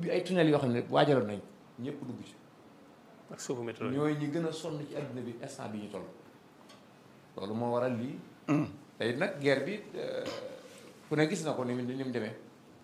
ubbi ay tunnel yoo xam ne waajaloon nañ ñëpp dugg ci ak suufu métro yi. ñooy ñi gën a sonn ci àdduna bi instant bi ñu toll loolu moo waral lii tey nag guerre bi euh, ku ne gis na ko ni mu ni mu demee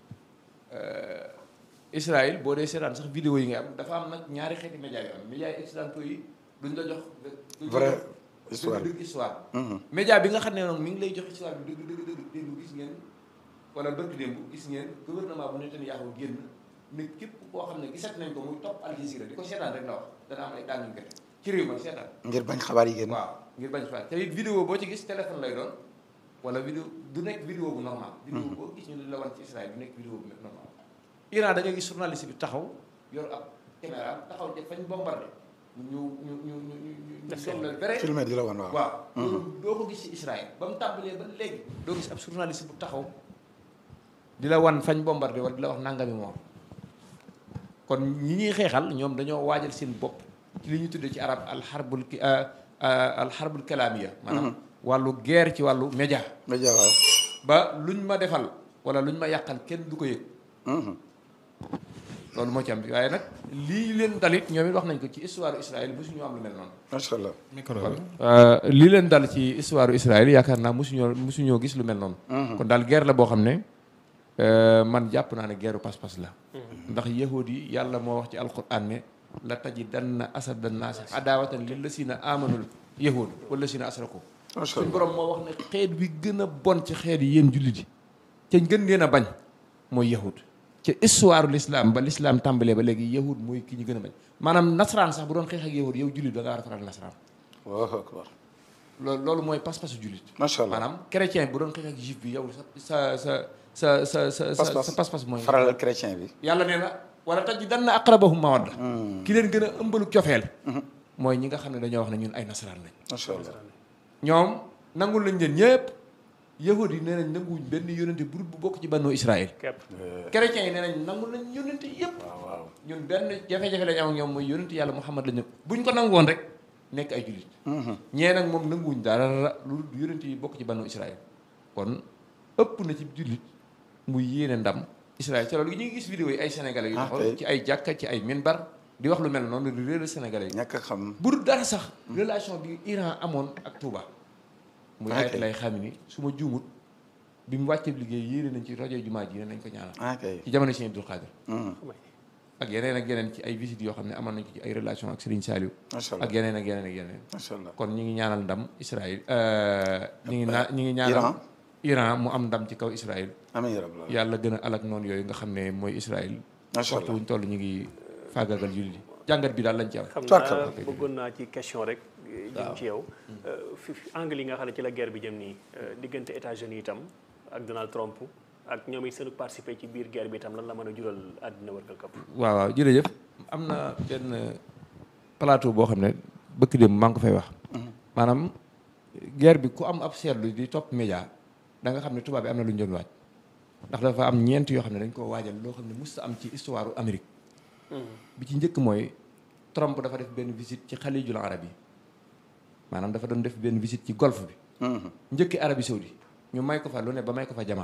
Euh, Israël boo dee seetaan sax vidéo yi nga am dafa am nag ñaari xeeti média yu am média yi occidentaux yi duñ la jox duñ la Vrai jox histoire. dëgg dëgg histoire Mhm. média bi nga xam ne noonu mi ngi lay jox histoire bi dëgg dëgg dëgg démb gis ngeen wala bërki démb gis ngeen gouvernement bu Netanyahu génn ne képp koo xam ne gisat nañ ko muy topp Al Jazeera di ko seetaan rek la wax dana am ay daan ñu gëte ci réew ma seetaan ngir bañ xabaar yi génn. waaw ngir bañ fa te it vidéo boo ci gis téléphone lay doon wala vidéo du nekk vidéo bu normal vidéo boo gis ñu la wan ci Israël du nekk vidéo bu normal Iran da nga gis journaliste bi taxaw yor ab caméra taxaw ca fañ bombardé ñu ñu ñu ñu ñu ñu ñu sol la vrai filmé di la woon waaw. waaw loolu doo ko gis ci Israël ba mu tàmbalee ba léegi doo gis ab journaliste bu taxaw di la wan fañ bombardé wala di la wax nangami moom kon ñi ñuy xeexal ñoom dañoo waajal seen bopp ci li ñu tuddee ci arab alxarbul ki alxarbul kalaamiya maanaam wàllu guerre ci wàllu média média waaw. ba luñ ma defal wala luñ ma yàqal kenn du ko yëg Mhm. loolu moo ci am waaye nag lii leen dalit ñoom it wax nañ ko ci histoire Israël mosuñu am lu mel noonu macha allah. micro bi. lii leen dal ci histoire Israël yaakaar naa mosuñoo mosuñoo gis lu mel noonu kon daal guerre la boo xam ne euh, man jàpp naa ne guerre pas-pas la ndax yahud yi yàlla moo wax ci alquran ne la tajidanna asada naasi adawatan lillazina amanul yahud wallazina asraku macha suñ allah. borom moo wax ne xeet wi gën a bon ci xeet yi yéen jullit yi te gën leen a bañ mooy yahud ci histoire l'islam ba l'islam tàmbalee ba léegi yahud mooy ki ñu gën a bañ maanaam nasaraan sax bu doon xeex ak yahud yow jullit da ngaa war a faral nasaraan Allahu akbar. loolu loolu mooy pas-pasu jullit macha allah. maanaam chrétien bu doon xeex ak juif bi yow sa sa sa sa sa sa Pas-pas. sa pas-pas mooy faral chrétien bi. yàlla nee na wala taj dan na aqrabahum mawadda ki leen gën a ëmbalu cofeel mooy ñi nga xam ne dañoo wax ne ñun ay nasaraan lañ macha allah. ñoom nangul lañ leen ñëpp yahudi yi nee nañ nanguwuñ benn yónente bu bu bokk ci bannoo Israël képp chrétiens yi nee nañ nangul lañ yónente yëpp waaw waaw. ñun benn jafe-jafe lañ am ak ñoom mooy yónente yàlla Muhammad lañu buñ ko nangoon rek nekk ay jullit Mhm. ñee nag moom nanguwuñ dara lu yónente yi bokk ci bannoo Israël kon ëpp na ci jullit muy yéene ndam Israël ci loolu ñu ngi gis vidéo yi ay sénégalais yu Ah, taxaw kay. ci ay jàkka ci ay minbar di wax lu mel noonu di réer sénégalais yi ñàkk a xam. bu dul dara sax relation bi Iran amoon ak Touba muy Ok. ayat lay xam ni su ma juumut bi mu wàccee liggéey yéene nañ ci rajo jumaa ji ne nañ ko ñaanal ah kay. ci jamono Sëñ Abdul Xaadir Mhm. ak yeneen ak yeneen ci ay visites yoo xam ne amoon nañ ko ci ay relation ak Serigne Saliou macha allah. ak yeneen ak yeneen ak yeneen macha allah. kon ñi ngi ñaanal ndam Israël ñi ngi naa ñi ngi ñaanal Iran. Iran mu am ndam ci kaw Israël amiin yaa rabbal aalamiin. yàlla gën a alak noonu yooyu nga xam ne mooy Israël macha waxtu allah. wuñ toll ñu ngi faagagal jullit yi jàngat bi daal lañ ci am xam Tubarkalla. naa bëggoon naa ci question rek jëm ci yow fi fi angle yi nga xam ne ci la guerre bi jëm nii euh, diggante États-Unis itam ak Donald Trump ak ñoom it seen participer ci biir guerre bi itam lan la mën a jural àddina wërgal këpp waaw waaw jërëjëf am na benn plateau boo xam ne bëkk démb maa ngi ko fay wax maanaam guerre bi ku am ab seetlu di topp média da nga xam ne tubaab bi am na lu ñu doon waaj ndax dafa am ñeent yoo xam ne dañ koo waajal loo xam ne musta am ci histoire Amérique bi ci njëkk mooy Trump dafa def benn visite ci xalijul arab yi maanaam dafa doon def benn visite ci golfe bi Mhm. njëkki Arabie Saoudi ñu may ko fa lu ne ba may ko fa jamaa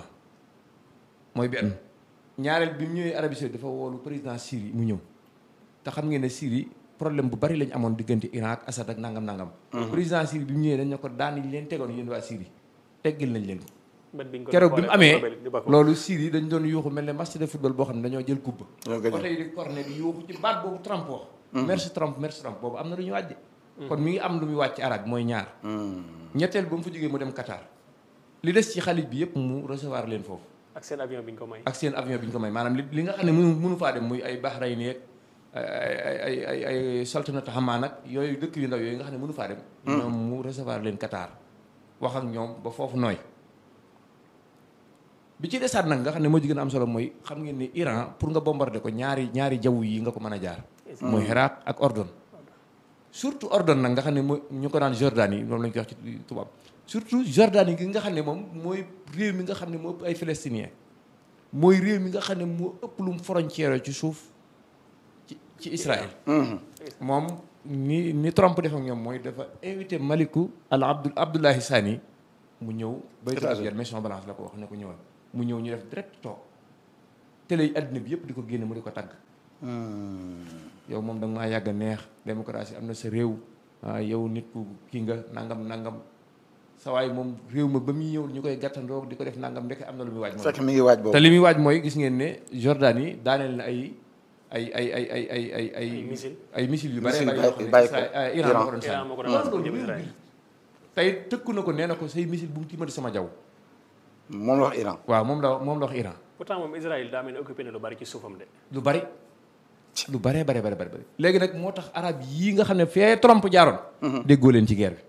mooy benn ñaareel bi mu ñëwee Arabie Saoudi dafa woolu président Syrie mu ñëw te xam ngeen ne Syrie problème bu bari lañ amoon diggante Iran ak Assad ak nangam nangam. président Syrie bi mu ñëwee dañ ne ko daan yi leen tegoon yéen waa Syrie teggil nañ leen ko. bët bi ñu ko keroog bi mu amee rebelle di Bakou. loolu Syrie dañ doon yuuxu mel ne match de football boo xam ne dañoo jël coupe Ñoo ba gagné. tey di corné di yuuxu ci baat boobu Trump wax. merci Trump merci Trump boobu am na lu ñu wàjje kon mi ngi am lu muy wàcc arab mooy ñaar. Mhm. ñetteel ba mu fa jógee mu dem Qatar li des ci xalit bi yëpp mu recevoir leen foofu ak seen avion bi ñu ko may ak seen avion bi ñu ko may maanaam li li nga xam ne mënu mënu faa dem muy ay Bahrain yeeg ay ay ay ay ay saltanatu Hamaan ak yooyu dëkk yu ndaw yooyu nga xam ne mënu faa dem. ñoom mu recevoir leen Qatar wax ak ñoom ba foofu nooy. bi ci desaat nag nga xam ne moo ci gën a am solo mooy xam ngeen ni Iran pour nga bombarder ko ñaari ñaari jaww yi nga ko mën a jaar. mooy Irak ak Ordon. surtout Ordon nag nga xam ne mooy ñu ko daan Jordanie moom lañ koy wax ci tubaab surtout Jordanie gi nga xam ne moom mooy réew mi nga xam ne moo ëpp ay Palestiniens mooy réew mi nga xam ne moo ëpp lu mu frontière ci suuf ci ci Israël. Mhm. moom ni ni Trump def ak ñoom mooy dafa invité Maliku al Abdul Abdullahi Sani mu ñëw. Baytul États-Unis. Abiyad Maison Blanche la ko wax ne ko ñëwal mu ñëw ñu def direct toog télé yi àddina bi yëpp di ko génne mu di ko tagg yow moom da nga maa yàgg a neex démocratie am na sa réew ah yow nit ku kii nga nangam nangam sa waay moom réew ma ba muy ñëw ñu koy gàttandoo di ko def nangam ndeke am na lu muy waaj moom fekk mi ngi waaj te boobu li muy waaj mooy gis ngeen ne Jordan yi daaneel na ay ay ay ay ay ay ay ay Ay missile. ay missile yu bare Missile bare yoo xam ne bàyyi ko. Israël- ah, Iran Iran. moo ko doon Iran moo ko doon sànni. sànni loolu jëm loolu Israël. tey tëkku na ko nee na ko say missile bu mu tiimati sama jaww moom la wax Iran waaw moom la moom la wax Iran pourtant moom Israël daa mel ne occupé na lu bari ci suufam de. lu bari lu baree bare bare bare léegi nag moo tax arab yii nga xam ne fee Trump jaaroon déggoo leen ci guerre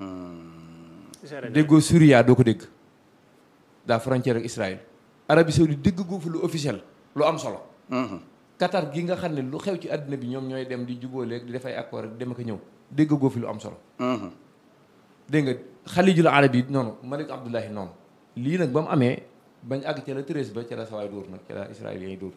Israël bi déggoo Syria doo ko dégg daa frontière ak Israël Arabie Saoudite dégg goo fi lu officiel lu am solo Qatar gi nga xam ne lu xew ci àddina bi ñoom ñooy dem di jubóoleeg di def ay accord ak dem ak a ñëw dégg goo fi lu am solo dégg nga xalijul arab yi noonu Malik Abdullahi noonu lii nag ba mu amee bañ àgg ca la treize ba ca la sawaay dóor nag ca la israéliens yi dóor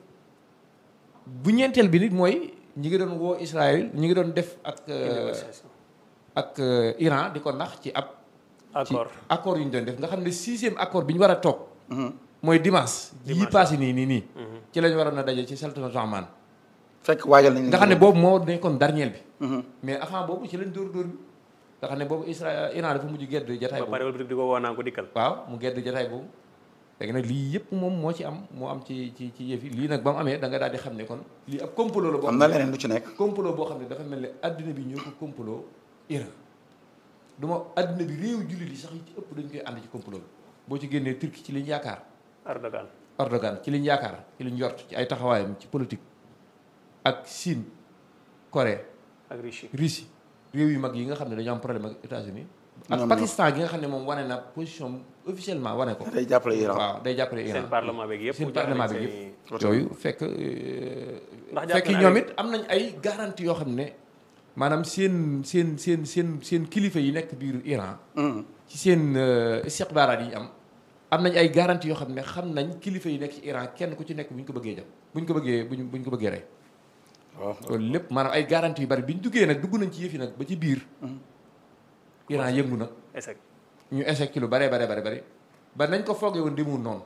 bu ñeenteel bi nit mooy ñi ngi doon woo Israël ñi ngi doon def ak euh, négociation. ak euh, Iran di ko nax ci ab ci accord accord yu ñu doon def nga xam ne sixième accord bi ñu war a toog mooy dimanche yii Dimanche. passé nii nii nii ci lañ waroon a daje ci sultanate Oman fekk waajal nañ nga xam ne boobu moo nekkoon dernier bi mais avant boobu ci lañ dóor dóor bi nga xam ne boobu Israël Iran dafa mujj gedd jataay ba boobu pare wala di ko woo naan ko dikkal. waaw mu gedd jataay boobu léegi nag lii yëpp moom moo ci am moo am ci ci ci yëf yi lii nag ba mu amee da nga daal di xam ne kon lii ab complot la boo am xam na ne leneen lu ci nekk complot boo xam ne dafa mel ne adduna bi ñoo ko complot Iran du ma adduna bi réew jullit yi sax yi ci ëpp dañ koy ànd ci complot bi boo ci génnee Turquie ci liñ yaakaar Erdogan Erdogan ci liñ yaakaar ci liñ njort ci ay taxawaayam ci politique ak Chine Corée ak Russie. Russie réew yu mag yi nga xam ne dañoo am problème ak États-Unis ak Ñoom Pakistan gi nga xam ne moom wane na position officiellement wane ko day jàppale Iran waaw day jàppale Iran seen parlement beeg yëpp. seen mu jaarale parlement bi seen yëpp yooyu fekk euh, Ndax jàpp fekk na ñoom ne- it am nañ ay garantie yoo xam ne maanaam seen seen seen seen seen kilifa yi nekk biir Iran ci seen euh, istikhbaaraat yi ñu am am nañ ay garantie yoo xam ne xam nañ kilifa yi nekk ci Iran kenn ku ci nekk bu ñu ko bëggee jam bu ñu ko bëggee bu ñu bu ñu ko bëggee rey waaw loolu lépp maanaam ay garantie yu bari bi ñu duggee nag dugg nañ ci yëf yi nag ba ci biir Iran yëngu na échec. ñu échec ci lu bare bare bare bare ba nañ ko foogee woon demul noonu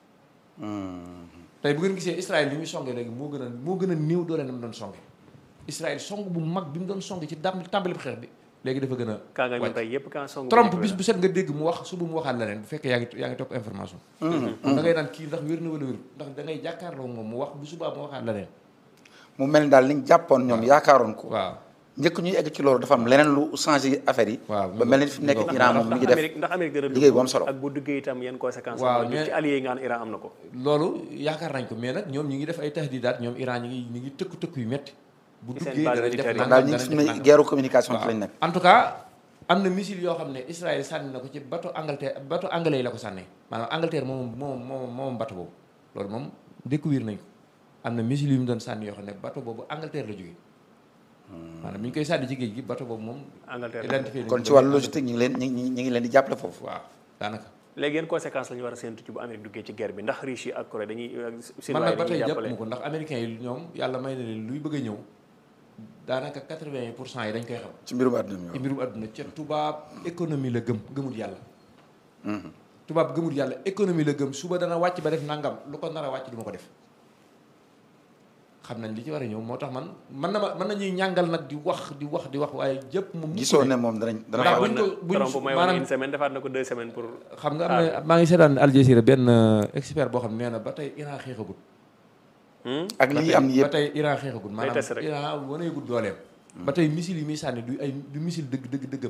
tey bu ngeen gisee Israël li muy songe léegi moo gën a moo gën a néew doole na mu doon songe Israël song bu mag bi mu doon songe ci dam tàmbali xeex bi léegi dafa gën a kaa nga ñu wàcc. tey yëpp kaa song. Trump bis bu set nga dégg mu wax suba mu waxaat leneen bu fekkee yaa ngi yaa ngi topp information da ngay naan kii ndax wér na wala wér ndax da ngay jàkkaarloo moom mu wax bu subaa mu waxaat leneen mu mel ni daal liñ jàppoon ñoom yaakaaroon ko waaw njëkk ñuy egg ci loolu dafa am leneen lu changé affaire yi waaw ba mel ni fi mu nekk ndax- Iran moom mi ngi def Amérique ndax Amérique dana liggéey bu am solo. ak bu duggee itam yan conséquences. Waaw, am na mais- ci alliés yi nga xam ne Iran am na ko. loolu yaakaar nañ ko mais nag ñoom ñi ngi def ay tahdidaat ñoom Iran ñi ngi ñi ngi tëkku tëkku yu metti bu Ci seen duggee base danañ def militaire yi. nangam daal ñu ngi danañ fi def ne nangam. guerre communication ci lañ nekk en tout cas am na missile yoo xam ne Israël sànni na ko ci bateau Angleterre bateau anglais yi la ko sànnee maanaam Angleterre moom moom moom moom bateau boobu loolu moom découvrir nañ ko am na missile yu mu doon sànni yoo xam ne bateau boobu Angleterre la jógee maanaam mi ñu koy sànni ci géej gi bateau boobu moom Angleterre identifié nañ kon ko ci wàllu logistique ñu ngi leen ñu ngi ñu ngi leen di jàppale foofu waaw daanaka léegi yan conséquences la ñu war a séntu ci bu Amérique duggee ci guerre bi ndax Russie ak Corée dañuy. man nag ba dañuy tey jàpp jàppale mu ko ndax américains yi ñoom yàlla may na leen luy bëgg a ñëw daanaka quatre-vingt pour cent yi dañ koy xam ci mbirum àdduna mi ci waaw. mbirum àdduna ca tubaab économie la gëm gëmul yàlla tubaab gëmul yàlla économie la gëm suba dana wàcc ba def nangam lu ko nar a wàcc du ma ko def xam nañ li ci war a ñëw moo tax man mën na ma mën nañuy ñàngal nag di wax di wax di wax waaye jëpp moom mukk gisoo ne- ne moom danañ dana Ndax xaw buñ ko buñ Trump may woon maanaam une semaine defaat na ko deux semaines pour. xam nga am na maa ngi seetaan Al Jazeera benn euh, expert boo xam ne nee na ba tey Iran xeexagut Hmm? ak ba lii tey- am ni ba yëpp tey Iran xeexagut test maanaam rek. Iran waneegut dooleem ba tey missile yi muy sànni du ay du missile dëgg dëgg dëggam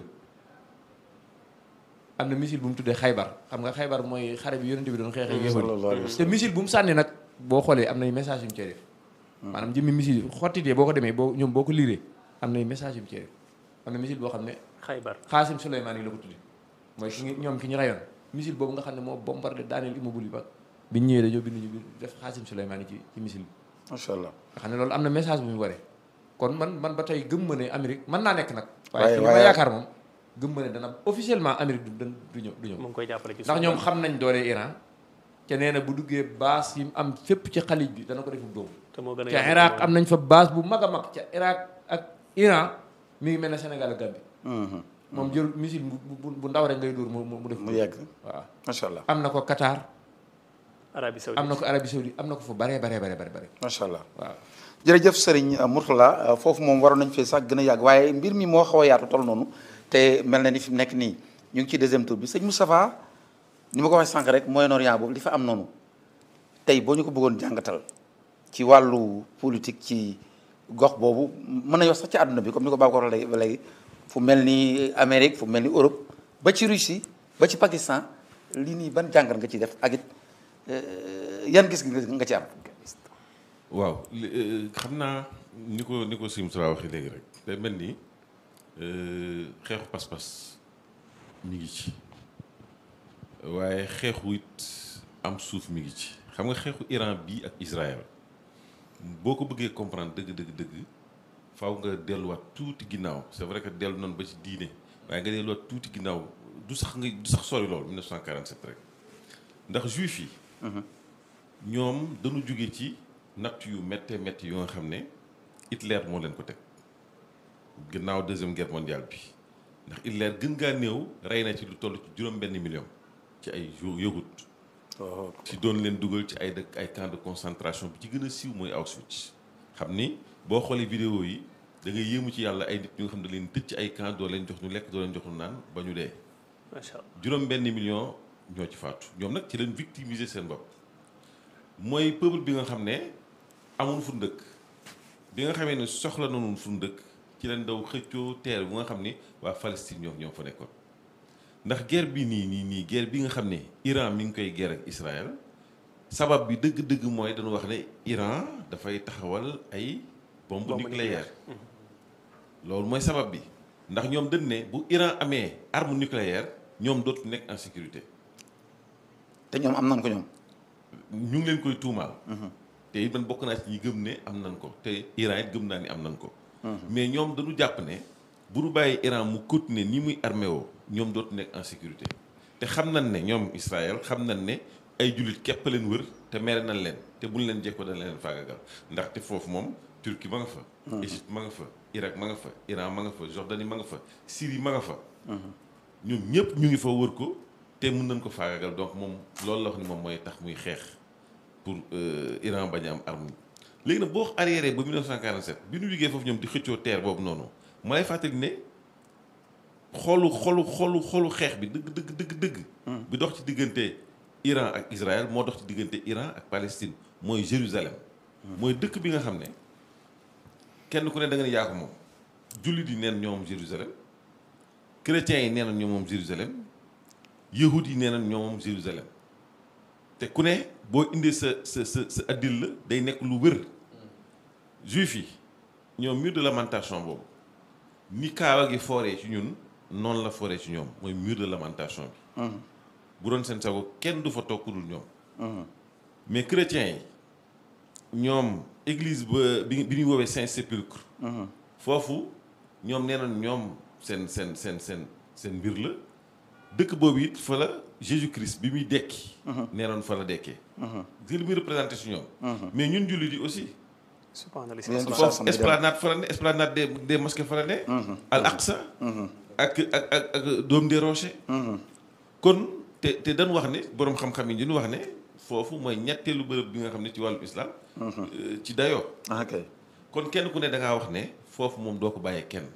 am na missile bu mu tuddee xaybar xam nga xaybar mooy xare bi yonente bi doon xeexee yéefar yi. sallallahu alayhi wa te missile bu mu sànni nag boo xoolee am nay message yu mu cee def maanaam jëmmi missile yi xottitee boo ko demee boo ñoom boo ko liiree am nay message yu mu cee def am na missile boo xam ne Xaybar. Xaasim Souleymane yi la ko tudde mooy ki ngi- ñoom ki ñu rayoon missile boobu nga xam ne moo bombardé daaneel immeuble yi ba biñ ñëwee dañoo bind ñu bind def Xaasim Souleymane yi ci ci missile bi macha allah nga xam ne loolu am na message bu ñu waree kon man man ba tey gëm ma ne Amérique mën naa nekk nag Waaye- waaye ci li ma waaye- yaakaar moom gëm ma ne dana officiellement Amérique du du ñëw du ñëw mu ngi koy jàppale ci ndax suuf. ñoom xam nañ doole Iran ca nee na bu duggee base yi mu am fépp ci xalij bi dana ko defu dóomu te moo gën a ca yàgg Irak moom. am nañ fa base bu mag a mag ca Irak ak Iran mi ngi mel ne Sénégal ak Gambie moom jël missile bu bu bu ndaw rek ngay dóor mu mu mu def mu yegg waaw macha allah am na ko Qatar Arabie Saoudite am na ko Arabie Saoudite am na ko fa bare bare bare bare bare macha allah waaw jërëjëf Serigne Mourtala foofu moom waroon nañ fee sax gën a yàgg waaye mbir mi moo xaw a yaatu toll noonu te mel na ni fi mu nekk nii ñu ngi ci deuxième tour bi sëñ Moustapha ni ma ko waxee sànq rek Moyen-Orient boobu li fa am noonu tey boo ñu ko bëggoon jàngatal ci wàllu politique ci gox boobu mën nañu wax sax ci àdduna bi comme ni ko Babacar waxee ba léegi fu mel ni Amérique fu mel ni Europe ba ci Russie ba ci Pakistan lii nii ban jàngat nga ci def ak it yan gis nga ci am. waaw xam naa ni ko ni ko Sim Sala waxee léegi rek day mel ni xeexu pas-pas mi ngi ci waaye xeexu it am suuf mi ngi ci xam nga xeexu Iran bii ak Israël boo ko bëggee comprendre dëgg dëgg dëgg faaw nga delluwaat tuuti ginnaaw c'est vrai que dellu noonu ba ci diine waaye nga delluwaat tuuti ginnaaw du sax nga du sax sori loolu 1947 rek ndax juif yi. ñoom dañu jóge ci. natt yu méttee métti yu nga xam ne Hitler moo leen ko teg gannaaw deuxième guerre mondiale bi ndax Hitler gën ngaa néew rey na ci lu toll ci juróom benn million ci ay yëgut ci doon leen dugal ci ay dëkk ay camp de concentration bi ci gën a siiw mooy Auschwitz xam ni boo xoolee vidéo yi da ngay yéemu ci yàlla ay nit ñu nga xam ne leen tëj ci ay camp doo leen jox ñu lekk doo leen jox ñu naan ba ñu dee macha allah juróom benn million ñoo ci faatu ñoom nag ci leen victimiser seen bopp mooy peuple bi nga xam ne amul fu ndëkk bi nga xamee ne soxla nañu fu ndëkk ci leen daw xëccoo teer bu nga xam ni waa Palestine ñoo ñoo fa nekkoon ndax guerre bi nii nii nii guerre bi nga xam ne Iran mi ngi koy guerre ak Israël sabab bi dëgg-dëgg mooy dañu wax ne Iran dafay taxawal ay bombe nucléaire loolu mooy sabab bi ndax ñoom dañ ne bu Iran amee arme nucléaire ñoom dootu nekk en sécurité te ñoom am nañ ko ñoom. ñu ngi leen koy tuumaal. te it man bokk naa ci ñi gëm ne am nañ ko te Iran it gëm naa ni am nañ ko. mais ñoom dañu jàpp ne bu ñu bàyyi Iran mu continuer ni muy armé woo ñoom dootu nekk en sécurité te xam nañ ne ñoom Israël xam nañ ne ay jullit képp leen wër te mere nañ leen te buñ leen jekko dañ leen faagagal ndaxte foofu moom Turquie ma nga fa. Égypte ma nga fa Irak ma nga fa Iran ma nga fa Jordanie ma nga fa Syrie ma nga fa. ñoom ñëpp ñu ngi fa wër ko te mën nañ ko faagagal donc moom loolu la wax ni moom mooy tax muy xeex. pour Iran bañ a am arme léegi nag boo arriéré ba 1947 bi ñu liggéey foofu ñoom di xëccoo terre boobu noonu ma lay fàttali ne xolu xolu xolu xolu xeex bi dëgg dëgg dëgg dëgg. bi dox ci diggante Iran ak Israël moo dox ci diggante Iran ak Palestine mooy Jérusalem. mooy dëkk bi nga xam ne kenn ku ne da nga ne yaa ko moom. jullit yi neen ñoom Jérusalem chrétiens yi nee na ñoom moom Jérusalem yahud yi nee na ñoom moom Jérusalem. te ku ne boo indee sa sa sa sa addil la day nekk lu wër juif yi ñoom mur de lamentation boobu ni kaawa gi fooree ci ñun noonu la fooree ci ñoom mooy mur de lamentation bi bu doon seen sago kenn du fa toog ku dul ñoom mais chrétiens yi ñoom église ba bi bi ñuy woowee Saint-Sépulcre foofu ñoom nee nañ ñoom seen seen seen seen seen mbir la dëkk boobu it fa la Jésus Christ bi muy dekki. nee nañ fa la dekkee. gis li muy représenté si ñoom. mais ñun jullit yi aussi. subhanallah foofu esplanade fa la ne esplanade des des mosquées fa la ne. al aqsa ak ak ak ak Dôme des Rochers. kon te te dañ wax ne borom xam-xam yi ñu wax ne foofu mooy ñetteelu bërëb bi nga xam ne ci wàllu islam. ci dayoo. ok kon kenn ku ne da ngaa wax ne foofu moom doo ko bàyyee kenn.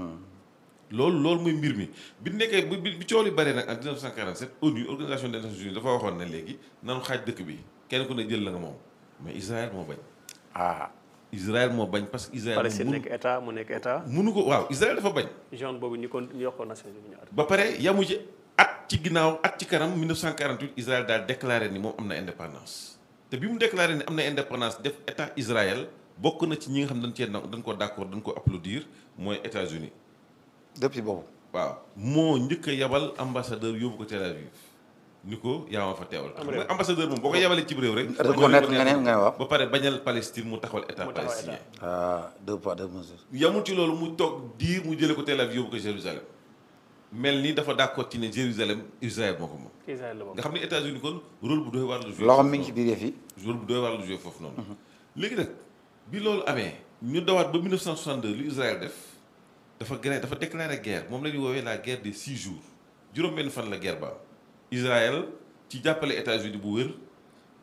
loolu loolu mooy mbir mi bi nekkee bi bi coow li bare nag en 1947 ONU organisation des Nations Unies dafa waxoon ne léegi nanu xaaj dëkk bi kenn ku ne jël la nga moom mais Israël moo bañ. ah. Israël moo bañ parce que Israël. Palestine nekk état mu nekk état. munu ko waaw Israël dafa bañ. zone boobu ñu kon ñu yokkoon Nations Unies ñaar. ba pare yamu ci at ci ginnaaw at ci kanam 1948 Israël daal déclaré ni moom am na indépendance te bi mu déclaré ni am na indépendance def état Israël bokk na ci ñi nga xam dañ cee dañ ko d'accord dañ ko applaudir mooy États-Unis depuis boobu. waaw moo njëkk a yabal ambassadeur yóbbu ko Tel Aviv ni ko yaa ma fa teewal. xam nga ambassadeur moom boo ko yabalee ci réew rek. reconnaître nga ne nga wax. ba pare bañal Palestine mu taxawal état mu taxawal palestinien. ah deux poids deux mesures. yamul ci loolu mu toog diir mu jëlee ko Tel Aviv yóbbu ko Jérusalem mel ni dafa d'accord ci ne Jérusalem Israël moo ko moom. Israël la bokk. nga xam ne États-Unis kon rôle bu doy waar la joué. loxoom mi ngi ci biir yëf yi. rôle bu doy waar la joué foofu noonu. léegi nag bi loolu amee ñu dawaat ba 1962 lu Israël def dafa gën dafa déclaré guerre moom la ñuy woowee la guerre des six jours juróom-benn fan la guerre ba am Israël ci jàppale États-Unis bu wér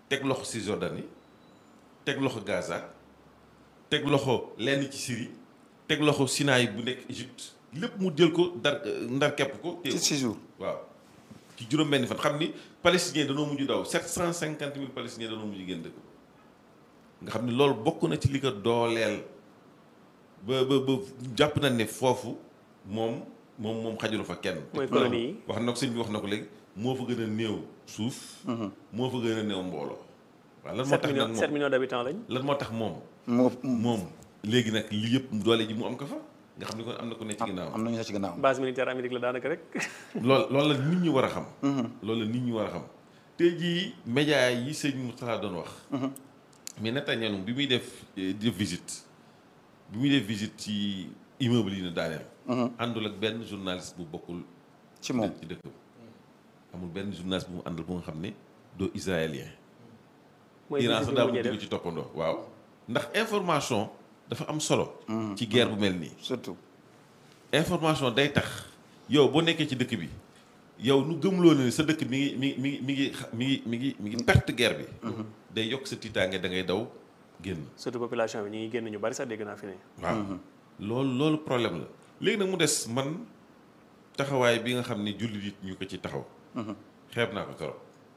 teg loxo Cisjordanie teg loxo Gaza teg loxo lenn ci Syrie teg loxo Sinaï bu nekk Égypte lépp mu jël ko dar ndar kepp ko téye ci ko six jours waaw ci juróom-benni fan xam ni palestiniens danoo mujj daw sept cent cinquante mille palestiniens danoo mujj génn dëkk nga xam ni loolu bokk na ci li ko dooleel ba ba ba jàpp na ne foofu moom moom moom xajulu fa kenn. Mooy colonie yi. wax na ko sëñ bi wax na ko léegi moo fa gën a néew suuf. moo fa gën a néew mbooloo. waaw lan moo 7 tax nag millions 7 moom millions d'habitants lañ. lan moo tax moom. moo moom léegi nag li yëpp doole ji mu am ko fa nga xam ni kon am na ko ne ci ginnaaw. am nañu ne ci gannaaw base militaire Amérique la daanaka rek. lool loolu la nit ñi war a xam. loolu la nit ñi war a xam tey jii média yi sëñ Moustapha doon wax. mais Netanyahu bi muy def eh, def visite bi muy def visite ci immeuble yi na daaneel. àndul ak benn journaliste bu bokkul. ci moom ci dëkk amul benn journaliste bu mu àndal bu nga xam ne doo israélien. mooy Iran visite sax bi daa mujjee bëgg di def ko ci toppandoo waaw. ndax information dafa am solo. ci guerre bu mel nii. surtout information day tax yow boo nekkee ci dëkk bi yow nu gëmloo ne sa dëkk mi ngi mi ngi mi ngi mi ngi mi ngi mi ngi perte guerre bi. day yokk sa tiitaange da ngay daw génn. surtout population bi ñu ngi génn ñu bari sax dégg naa fi ne. waaw loolu loolu problème la léegi nag mu des man taxawaay bi nga xam ne jullit yi ñu ko ci taxaw. xeeb naa ko trop.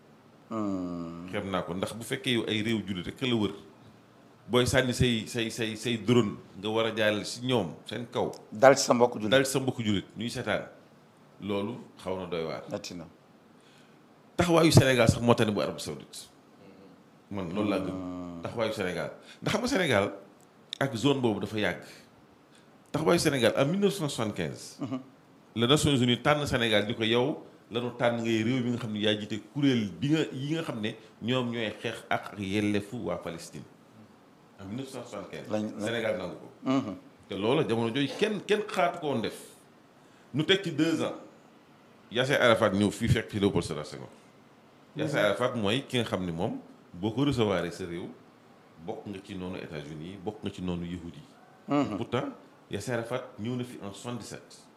xeeb naa ko ndax bu fekkee yow ay réew jullit rek la wër booy sànni say say say say drone nga war a jaarale si ñoom seen kaw. dal ci sa mbokk jullit dal ci sa mbokku jullit ñuy seetaan loolu xaw na doy waar. metti na taxawaayu Sénégal sax moo tax ne bu Arabie Saoudite man loolu laa gëm taxawaayu Sénégal ndax xam nga Sénégal ak zone boobu dafa yàgg taxawaayu Sénégal en 1975. la Nations Unies tànn Sénégal di ko yow lanu tànn ngay réew mi nga xam ne yaa jiite kuréel bi nga yi nga xam ne ñoom ñooy xeex ak ak yelleefu waa Palestine en 1975. Lañ- lañ- Sénégal nangu ko. te loolu jamono jooju kenn kenn xaatu ko woon def nu teg ci deux ans Yasser Arafat ñëw fii fekk fi Léopold Sédar Senghor Yasser Arafat mooy ki nga xam ne moom boo ko recevoir sa réew bokk nga ci noonu États-Unis bokk nga ci noonu yahudi yi pourtant Yasser Arafat ñëw na fi en 77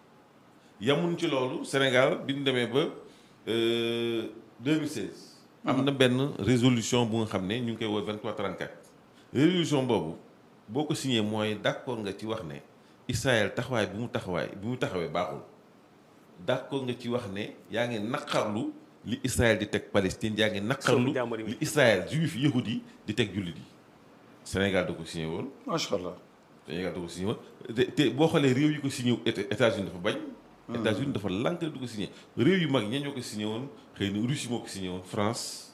yamuñ ci loolu Sénégal bi ñu demee ba euh, 2016 am na benn résolution bu nga xam ne ñu ngi koy woo 2334 résolution boobu boo ko signé mooy d'accord nga ci wax ne Israël taxawaay bi mu taxawaay bi mu taxawee baaxul d'accord nga ci wax ne yaa ngi naqarlu li Israël di teg Palestine yaa ngi naqarlu Suufu jàmbur yi. li Israël juif yahudi yi di teg jullit yi Sénégal da ko signé woon macha allah Sénégal da ko signé woon te te boo xoolee réew yi ko signé wu Éta- États-Unis dafa bañ États-Unis dafa lànk du ko signé réew yu mag ña ñoo ko signé woon xëy na Russie moo ko signé woon France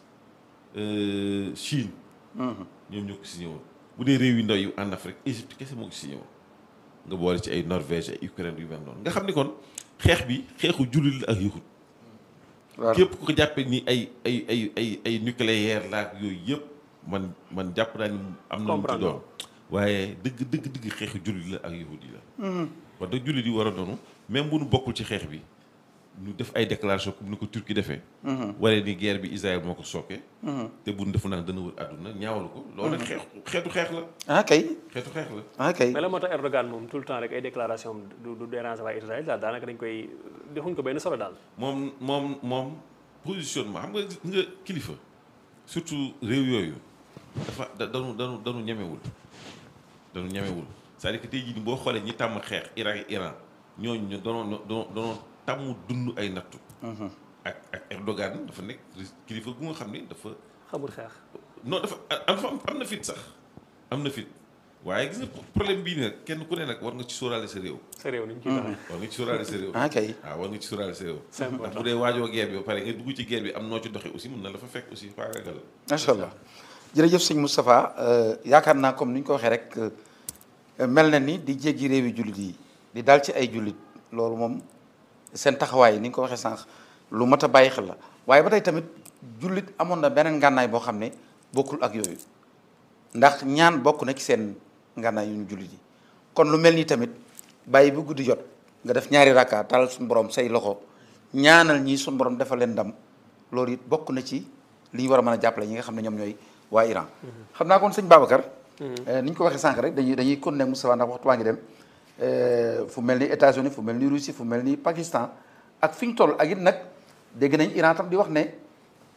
euh, Chine ñoom ñoo ko signé woon bu dee réew yu ndaw yu en Afrique Égypte kese moo ko signé woon nga boole ci ay Norvège ay Ukraine yu mel noonu nga xam ni kon xeex bi xeexu jullit la ak yahud waaw képp ku ko jàppee ni ay ay ay ay ay nucléaire la ak yooyu yëpp man man jàpp naa ni am na lu mu ci Comprendre. doon waaye dëgg dëgg dëgg xeexu jullit la ak yahud yi la wax dëgg jullit yi war a doonu même bu nu bokkul ci xeex bi ñu def ay déclaration comme ni ko Turquie defee waree ni guerre bi Israël moo ko sooke te bu nu defu naan dana wër àdduna ñaawalu ko loolu nag xeex xeetu xeex la ah kay xeetu xeex la ah kay mais la moo tax Erdogan moom tout le temps rek ay déclaration am du du déranger waa Israël daal daanaka dañ koy defuñ ko benn solo daal. moom moom moom positionnement xam nga nga kilifa surtout réew yooyu dafa da danu danu danu ñemewul danu ñemewul c'est-à-dire que tey jii nii boo xoolee ñi tàmm xeex Irak ak Iran ñooñu ñu danoo danoo danoo tàmm dund ay nattu ak ak Erdogan dafa nekk kilifa gu nga xam ni dafa xamul xeex. non dafa am am am na fit sax am na fit waaye gis nga problème bii nag kenn ku ne nag war nga ci sóoraale sa réew sa réew ni ñu ciy doxee. war nga ci sóoraale sa réew ah kay waaw war nga ci sóoraale sa réew C'est ndax important. bu dee waajoo guerre bi ba pare nga dugg ci guerre bi am noo ci doxee aussi mun na la fa fekk aussi faagagal macha allah jërëjëf sëñ Moustapha euh, yaakaar naa comme ni ñu ko waxee rek euh, mel na ni di jéggi réewi jullit yi di dal ci ay jullit loolu moom seen taxawaay ni nga ko waxee sànq lu mat a bàyyi xel la waaye ba tey tamit jullit amoon na beneen ngànnaay boo xam ne bokkul ak yooyu ndax ñaan bokk na ci seen ngànnaay yu ñu jullit yi kon lu mel nii tamit bàyyi bu guddi jot nga def ñaari rakka talal suñu borom say loxo ñaanal ñii suñu borom defal leen ndam loolu it bokk na ci li ñu war a mën a jàppale ñi nga xam ne ñoom ñooy waa Iran. xam naa kon sëñ Babacar. ni ñu ko waxee sànq rek dañuy dañuy continuer Moustapha ndax waxtu waa ngi dem euh, fu mel ni États-Unis fu mel ni Russie fu mel ni Pakistan ak fi ñu toll ak it nag dégg nañ Iran tam di wax ne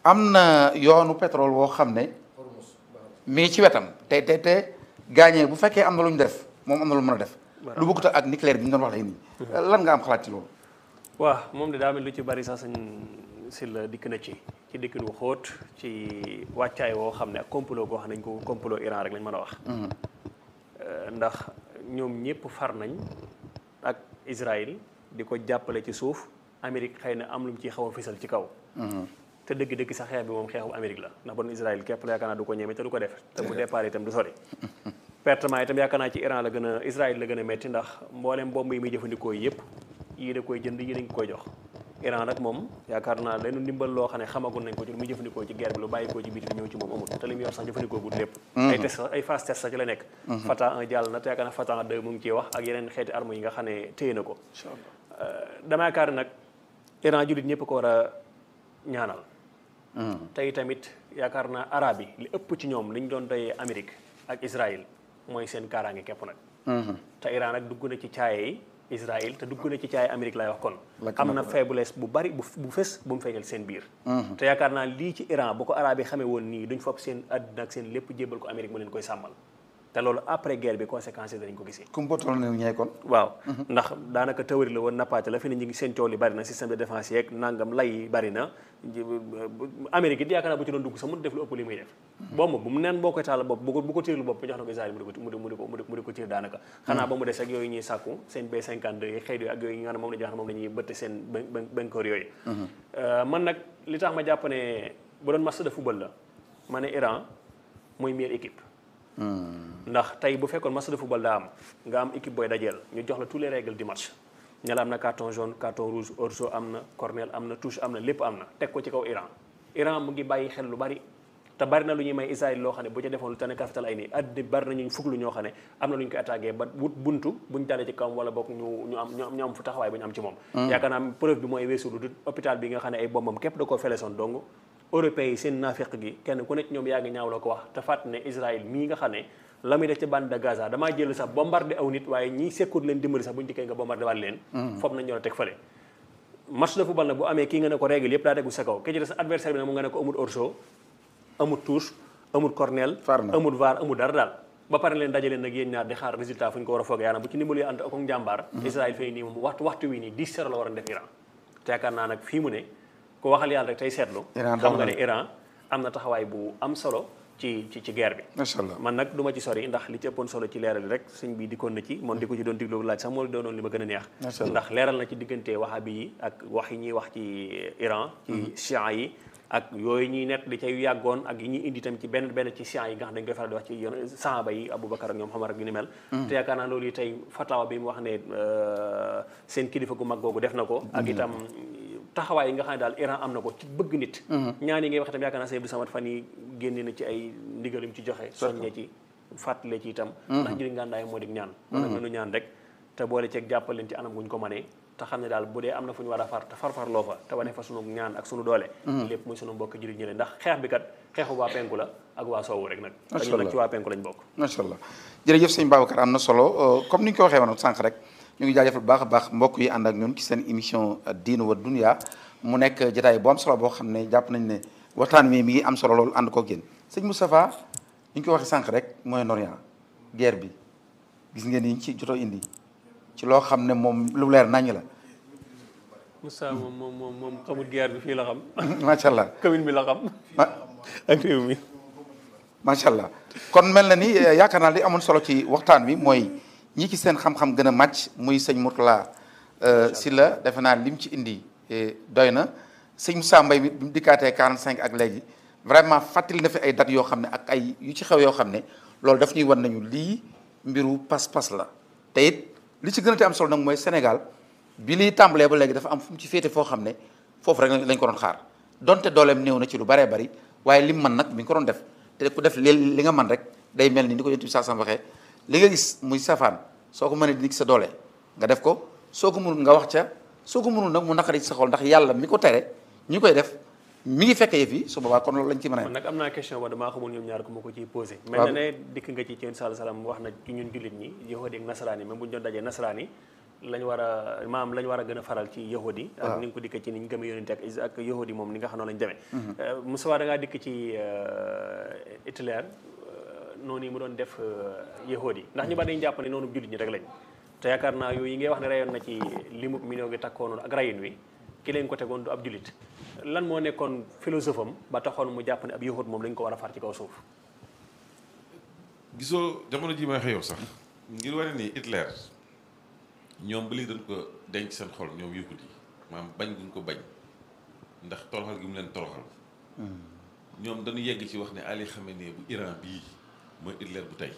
am na yoonu pétrole woo xam ne mi ngi ci wetam te te te gaañee bu fekkee am na lu ñu def moom am na lu mën a def lu bëggut ak nucléaire bi ñu doon wax léegi nii lan nga am xalaat ci loolu waaw moom de daa mel lu ci bari sax sañ si la dikk na ci ci dikkin wu xóot ci wàccaay woo xam ne ak complot goo xam ne dañ ko complot Iran rek lañ mën a wax ndax ñoom ñëpp far nañ ak Israël di ko jàppale ci suuf Amérique xëy na am lu mu ciy xaw a fisal ci kaw te dëgg-dëgg sax xeex bi moom xeexu Amérique la ndax bon Israël képp la yaakaar naa du ko ñeme te du ko def te bu départ itam du sori pertement itam yaakaar naa ci Iran la gën a Israël la gën a metti ndax mboolem bomb yi muy jëfandikoo yëpp yii da koy jënd yii dañ koy jox Iran nag moom yaakaar naa leenu ndimbal loo xam ne xamagul nañ ko ci lu muy jëfandikoo ci guerre bi lu bàyyi ko ci biti di ñëw ci moom amul te li mu yor sax jëfandikoo gul lépp ay test ay phase test sax ci la nekk Fatah 1 jàll na te yaakaar naa Fatah 2 mu ngi ciy wax ak yeneen xeeti armes yi nga xam ne téye na ko dama yaakaar nag Iran jullit ñëpp ko war a ñaanal tey tamit yaakaar naa arab yi li ëpp ci ñoom li ñu doon doyee Amérique ak Israël mooy seen kaaraange képp nag te Iran nag dugg na ci caaye yi Israël te dugg na ci caaye Amérique lay wax kon am na faiblesse bu bari bu bu fës bu mu feeñal seen biir te yaakaar naa lii ci Iran bu ko arab yi xamee woon nii duñ fopp seen àddina ak seen lépp jébbal ko Amérique mu leen koy sàmmal te loolu après guerre bi conséquences yi danañ ko gisee kumpotool ne ñee kon waaw ndax daanaka théorie la woon nappaate la fi ne ñu ngi seen coow li bari na système de défense yeeg nangam lay yi bari na Amérique it yaakaar naa bu ci doon dugg sax mun def lu ëpp li muy def bomb bu mu neen boo koy taal bopp bu ko bu ko tiirlu bopp mu jox na ko Israël mu di ko mu di mu di ko mu di ko tiir daanaka xanaa ba mu des ak yooyu ñuy sàkku seen B52 yi xeet yooyu ak yooyu nga xam ne moom la ñu wax moom la ñuy bëtte seen bankoor yooyu man nag li tax ma jàpp ne bu doon match de football la ma ne Iran mooy meilleure équipe ndax tey bu fekkoon match de football daa am nga am équipe booy dajeel ñu jox la tous les règles du match ña la am na carton jaune carton rouge hors-jeu am na corner am na touche am na lépp am na teg ko ci kaw Iran Iran mu ngi bàyyi xel lu bari te bari na lu ñuy may Israël loo xam ne bu ca defoon lu tane kafital ay nii addi bari na ñu fuglu ñoo xam ne am na lu ñu koy attaqué ba wut buntu buñ dalee ci kawam wala bokk ñu ñu am ñu am fu taxawaay bu ñu am ci moom yaakaar naa preuve bi mooy weesu lu dul hôpital bi nga xam ne ay bombam képp da koo felesoon dong européens yi seen naafiq gi kenn ku nekk ñoom yaa ngi ñaaw la ko wax te fàtt ne Israël mii nga xam ne la muy def ci bande de Gaza damaa jël sax bombardé aw nit waaye ñi sekkut leen dimbali sax bu ñu dikkee nga bombardé waat leen foofu nañ ñoo teg fële match de football nag bu amee kii nga ne ko règle yëpp daa tegu sa kaw ki ci des adversaire bi nag mu nga ne ko amul hors-jeu amul touche amul cornel amul VAR amul dara daal ba pare leen dajaleen nag yéen ñaar di xaar résultat fu ñu ko war a foogee yaanaam bu ci ndimbalu ànd ak njàmbaar Israël fay nii moom waxtu waxtu wi nii 10-0 la war a def Iran te yaakaar naa nag fii mu ne ko waxal yàlla rek tey seetlu xam nga ne Iran am na taxawaay bu am solo ci ci ci guerre bi macha allah man nag du ma ci sori ndax li ci ëppoon solo ci leeral rek sëñ bi dikkoon na ci moom di ko ci doon diglu laaj sax moo doonoon li ma gën a neex ndax leeral na ci diggante wahabi yi ak wax yi ñuy wax ci Iran ci chiites yi ak yooyu ñuy nekk di cay yàggoon ak yi ñuy indi tam ci benn benn ci chiites yi nga xam dañ koy faral di wax ci yoon sahaba yi Aboubacar ak ñoom Omar ak yu ni mel te yaakaar naa loolu yi tey fatawa bi mu wax ne seen kilifa gu mag googu def na ko ak itam taxawaay yi nga xam ne daal Iran am na ko ci bëgg nit ñaan yi ngay wax itam yaakaar naa Sëñ Abdou Samad fan yi génne na ci ay ndigalim ci joxe soññee ci fàttale ci itam ndax jëriñ ngàndaay moo di ñaan kon nag nanu ñaan rek te boole ceeg jàppal leen ci anam guñ ko mënee te xam ne daal bu dee am na fu ñu war a far te farfar loo fa te wane fa sunu ñaan ak sunu doole lépp muy sunu mbokk jëriñ ñi leen ndax xeex bi kat xeexu waa penku la ak waa soowu rek nag dañu nag ci waa penku lañ bokk macha allah jërëjëf sëñ Babacar am na solo comme ni ñu ko waxee woon sànq rek ñu ngi jaajëfal bu baax a baax mbokk yi ànd ak ñun ci seen émission diine wa dunya mu nekk jotaay bu am solo boo xam ne jàpp nañ ne waxtaan wi mi ngi am solo loolu ànd koog yéen sëñ Moustapha ni ñu ko waxee sànq rek Moyen-Orient guerre bi gis ngeen ni ñu ci jotoo indi ci loo xam ne moom lu leer naññ la. Moussa moom moom moom moom xamul guerre bi fii la xam. macha allah commune bi la xam. ma ak réew mi. macha allah kon mel na ni yaakaar naa li amoon solo ci waxtaan wi mooy ñi ci seen xam-xam gën a màcc muy sëñ Mourtala Sylla defe naa lim ci indi. doy na sëñ Moussa Mbaye mi bi mu dikkaatee 45 ak léegi vraiment fàttali na fi ay dates yoo xam ne ak ay yu ci xew yoo xam ne loolu daf ñuy wan nañu lii mbiru pas-pas la te it li ci gën a te am solo nag mooy Sénégal bi liy tàmbalee ba léegi dafa am fu mu ci féete foo xam ne foofu rek lañ ko doon xaar donte dooleem néew na ci lu baree bari waaye lim man nag mi ngi ko doon def te ku def li li nga man rek day mel ni ni ko yonent bi saa sam waxee li nga gis muy safaan soo ko mënee di sa doole nga def ko soo ko mënul nga wax ca soo ko mënul nag mu naqari ci sa xol ndax yàlla mi ko tere ñi koy def mi ngi fekk yëf yi su boobaa kon loolu lañ ci mën a man nag am naa question ba damaa xamul ñoom ñaar ko ma ko ciy posé mel na ne dikk nga ci ci sallallahu alayhi wasallam wax na ci ñun jullit ñi yahudi ak nasaraan yi même bu ñu doon dajee nasaraan yi lañ war a maam lañ war a gën a faral ci yahudi ak ni nga ko dikkee ci ni ñu gëmee yonente ak is- ak yahudi moom ni nga xam noonu lañ demee Moussa da ngaa dikk ci Hitler noonu yi mu doon def yahudi ndax ñu bari dañu jàpp ne noonu jullit ñi rek lañ te yaakaar naa yooyu yi ngay wax ne rayoon na ci limu million gi takkoonoon ak rayin wi ki leen ko tegoon du ab jullit lan moo nekkoon philosophe am ba taxoon mu jàpp ne ab yahud moom lañ ko war a far ci kaw suuf gisoo jamono ji may wax yow sax ngir wane ni Hitler ñoom ba léegi dañ ko denc seen xol ñoom yahut yi maanaam bañ guñ ko bañ ndax toroxal gi mu leen toroxal ñoom dañu yegg ci wax ne Ali Khamenei bu Iran bii mooy Hitler bu tey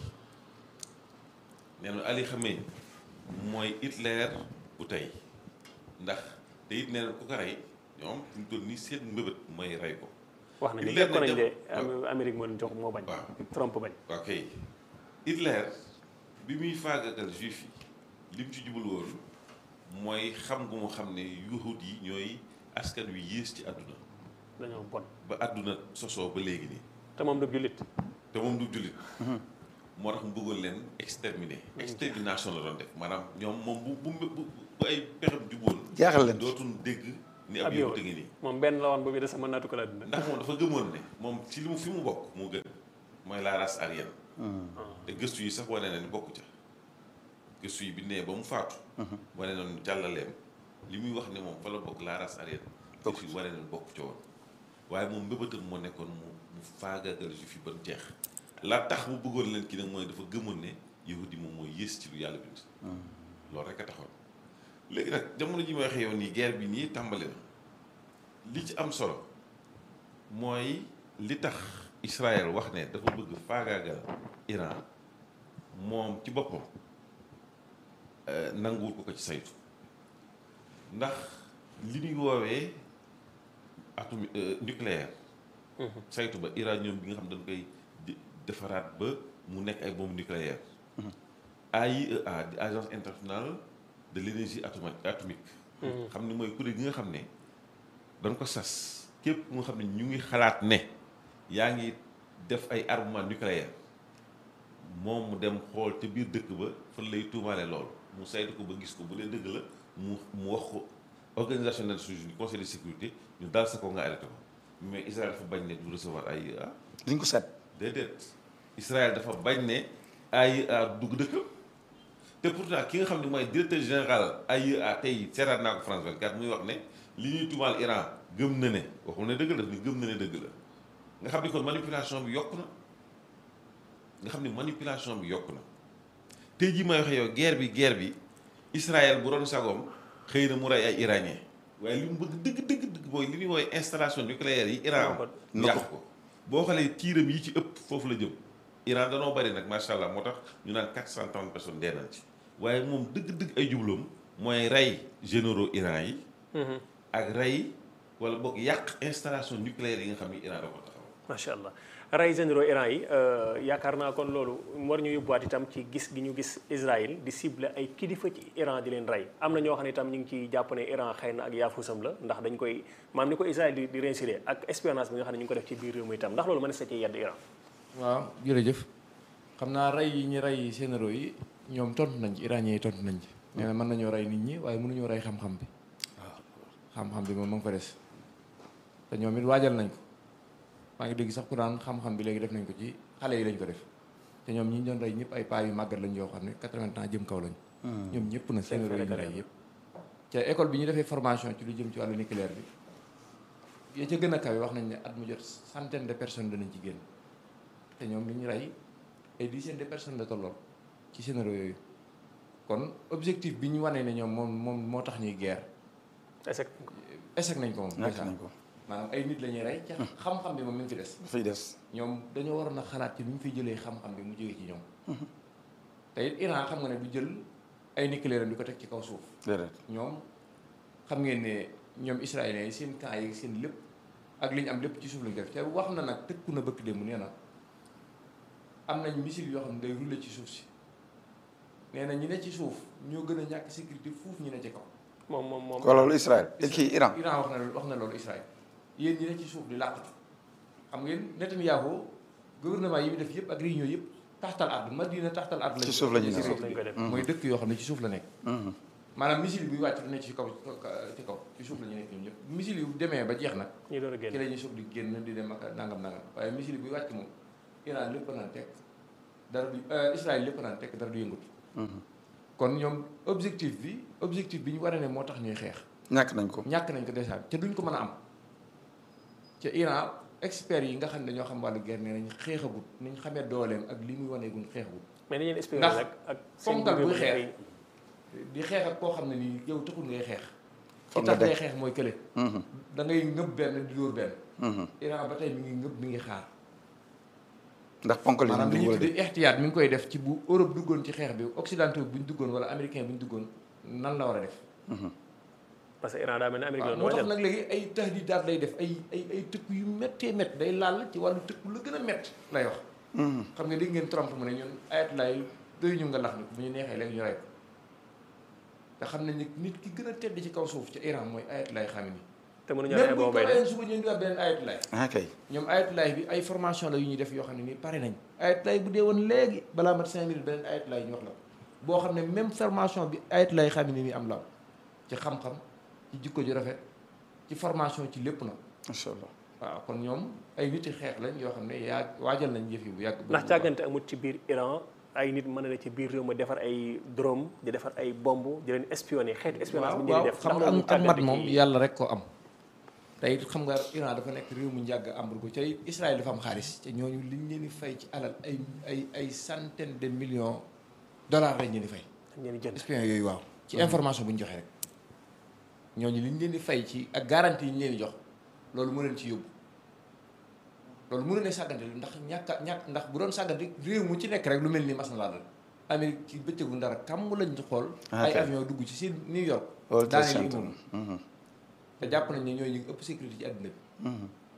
nee na Ali Khamenei mooy Hitler bu tey ndax te it nee na ku ko rey ñoom fi mu toll nii seen mbëbët mooy rey ko wax nañu Hitler def ko ne nañ de jam- Am- Amérique moo leen jox moo bañ waaw. Trump bañ ok Hitler bi muy faagagal juif yi li mu ci jubal woon mooy xam gu mu xam ne yahud yi ñooy askan wi yées ci àdduna dañoo bon ba àdduna sosoo ba léegi nii te moom du jullit te moom du jullit moo tax mu bëggoon leen exterminer extermination la doon def maanaam ñoom moom bu bu bu bu ay pexem juboon jaaxal leen dootul dégg ni ab ab yahud yow a ngi nii moom benn la woon boobu de sama naatu ko laa dund ndax moom dafa gëmoon ne moom ci li mu fi mu bokk moo gën mooy la race aryenne te gëstu yi sax wane na ni bokku ca gëstu yi bi nee ba mu faatu wane na ni jàllaleem li muy wax ne moom fa la bokk la race aryenne gëstu yi wane na ni bokku ca woon waaye moom mbëbëtam moo nekkoon mu mu faagaagal juif yi ba mu jeex la tax mu bëggoon leen ki nag mooy dafa gëmoon ne yahudi moom mooy yées ci lu yàlla bind loolu rek a taxoon léegi nag jamono ji may waxee yow nii guerre bi nii tàmbali na li ci am solo mooy li tax Israël wax ne dafa bëgg faagaagal Iran moom ci boppam euh, nanguwul ko ko ci saytu ndax li ñuy woowee atom nucléaire saytu ba uranium bi nga xam dañ koy di- defaraat ba mu nekk ay bombe nucléaire AIEA di agence internationale de l'énergie atomique atomique xam ne mooy kuréel gi nga xam ne dañ ko sas képp nga xam ne ñu ngi xalaat ne yaa ngi def ay armement nucléaire moom mu dem xool te biir dëkk ba fan lay tuumaale lool mu saytu ko ba gis ko bu dee dëgg la mu mu wax ko organisation des Nations Unies conseil de sécurité ñu dal sa ko nga arrêté ko mais Israël dafa bañ ne du recevoir AIEA liñ ko seet déedéet Israël dafa bañ ne AIEA dugg dëkkam te pourtant ki nga xam ne mooy directeur général AIEA tey seeraat naa ko France 24 muy wax ne li ñuy tuumaal Iran gëm na ne waxul ne dëgg la daf ni gëm na ne dëgg la nga xam ni kon manipulation bi yokk na nga xam ni manipulation bi yokk na tey jii may waxee yow guerre bi guerre bi Israël bu doon sagoom xëy na mu rey ay iranien waaye li mu bëgg dëgg dëgg dëgg mooy li ñuy woowee installation nucléaire yi Iran am mu yàq ko boo xoolee tiiram yi ci ëpp foofu la jëm Iran danoo bari nag macha allah moo tax ñu naan 430 personnes dee nañ ci waaye moom dëgg-dëgg ay jubloom mooy rey généraux Iran yi ak rey wala boog yàq installation nucléaire yi nga xam ni Iran da ko taxaw macha allah rey généraux Iran yi yaakaar naa kon loolu war ñu yóbbuwaat itam ci gis gi ñu gis Israël di cible ay kilifa ci Iran di leen rey am na ñoo xam ne itam ñu ngi ciy jàpp ne Iran xëy na ak yaafusam la ndax dañ koy maam ni ko Israël di di réussir ak espionnage bi nga xam ne ñu ngi ko def ci biir réew mi itam ndax loolu mën na sa ci yedd Iran waaw jërëjëf xam naa rey yi ñu rey généraux yi ñoom tontu nañ ci iranien yi tontu nañ ci nee na mën nañoo rey nit ñi waaye mënuñoo rey xam-xam bi xam-xam bi moom ma ngi fa des te ñoom it waajal nañ ko maa ngi dégg sax ku naan xam-xam bi léegi def nañ ko ci xale yi lañ ko def te ñoom ñi ñu doon rey ñëpp ay paa yu màggat lañ yoo xam ne 80 ans jëm kaw lañ ñoom ñëpp na généraux yi ñu rey yëpp ca école bi ñu defee formation ci lu jëm ci wàllu nucléaire bi ya ca gën a kawe wax nañ ne at mu jot centaine de personnes danañ ci génn te ñoom li ñu rey ay dizaine de personnes la tolloon ci généraux yooyu kon objectif bi ñu wanee ne ñoom moom moom moo tax ñuy guerre échec échec nañ ko moom ñàkk nañ ko maanaam ay nit la ñuy rey ca xam-xam bi moom mi ngi fi des dafay des ñoom dañoo waroon a xalaat ci nu ñu fiy jëlee xam-xam bi mu jógee ci ñoom te it Iran xam nga ne du jël ay nucléaire di ko teg ci kaw suuf déedéet ñoom xam ngeen ne ñoom israéliens yi seen camp yi seen lépp ak li ñu am lépp ci suuf lañ ko def te wax na nag tëkku na bëkk démb nee na am nañ missile yoo xam ne day rouler ci suuf si nee na ñi ne ci suuf ñoo gën a ñàkk sécurité fuuf ñi ne ci kaw moom moom moom ko loolu Israël kii Iran Iran wax na wax na loolu Israël yéen ñi ne ci suuf di làqatu xam ngeen Netanyahu gouvernement yi mu def yëpp ak réunion yëpp taxtal ard Madina taxtal ard Ci suuf la ñuy nekk nekk. suuf lañ koy def mooy dëkk yoo xam ne ci suuf la nekk maanaam missile buy wàcc du ne ci kaw ci kaw ci suuf la ñu nekk ñoom ñëpp missile yu demee ba jeex nag ñu door a ci génn la ñuy soog di génn di dem ak nangam nangam waaye missile buy wàcc moom Iran lépp naan tekk dara du Israël lépp naan tekk dara du yëngatu kon ñoom objectif bi objectif bi ñu war a ne moo tax ñuy xeex ñàkk nañ ko ñàkk nañ ko déjà te duñ ko mën a am ca Iran experts yi nga xam ne ñoo xam wàllu guerre nee nañ xeexagut niñ xamee dooleem ak li muy waneegun xeexagut mais nañu leen espérer Ndax rek ak seen fonkal buy gouvernement xeex yi. di xeex ak koo xam ne nii yow taxul ngay xeex Foog ki nga tax ngay dekk. xeex mooy kële da ngay ngëb benn di dóor benn Iran ba tey mi ngi ngëb mi ngi xaar ndax ponkal yi maanaam li ñu ñuy wala de tuddee ihtiyaat mi ngi koy def ci bu Europe duggoon ci xeex bi occidentaux bu ñu duggoon wala américain bu ñu duggoon nan la war a def parce que Iran daa mel ne Amérique waaw la moo tax waajal nag léegi ay tahdidaat lay def ay ay ay tëkku yu méttee métt day laal ci wàllu tëkku la gën a métt lay wax xam nga dégg ngeen Trump mu ne ñun ayat lay doy ñu nga lax ni bu ñu neexee léegi ñu rey ko te xam nañ ni nit ki gën a tedd ci kaw suuf ci Iran mooy ayat lay xam ni te mënuñu même rey bu ñu boobu ko bay de reyoon suba ñu indiwaat beneen ayat lay ah kay ñoom ayatulaay bi ay formation la yu ñuy def yoo xam ne nii pare nañ ayatulaay bu dee woon léegi balaa mat cinq minutes beneen ayatulaay ñu wax la boo xam ne même formation bi ayatulaay xam ne nii am la ci xam-xam ci jikko ju rafet ci formation ci lépp nag macha allah waaw kon ñoom ay niti xeex lañ yoo xam ne yaa waajal nañ jëf yi bu yàgg ndax càggante amut ci biir Iran ay nit mën na ne ci biir réew ma defar ay drone di defar ay bomb di leen espionner xeetu espionnage waaw bi ñu leen waaw def xam ndax nga loolu ak ak mat càggante moom ci- yàlla rek ko am te it xam nga Iran dafa nekk réew mu njàgg embargo ca Israël dafa am xaalis te ñooñu liñ leen di fay ci alal ay ay ay centaine de millions dollars lañ leen di fay dañ leen di jënd espion yooyu waaw ci information bu ñu joxe rek ñooñu li ñu leen di fay ci ak garantie yi ñu leen di jox loolu mu leen ci yóbbu loolu mënu ne sàggante lu ndax ñàkk a ñàkk ndax bu doon sàggante réew mu ci nekk rek lu mel ni mas na laa dal Amérique ci bëccëgu ndara kam lañ ci xool ay Ok. avion dugg ci seen New York World Trade daaneel Center. immeuble te jàpp nañ ne ñooy ñu ngi ëpp sécurité ci àdduna bi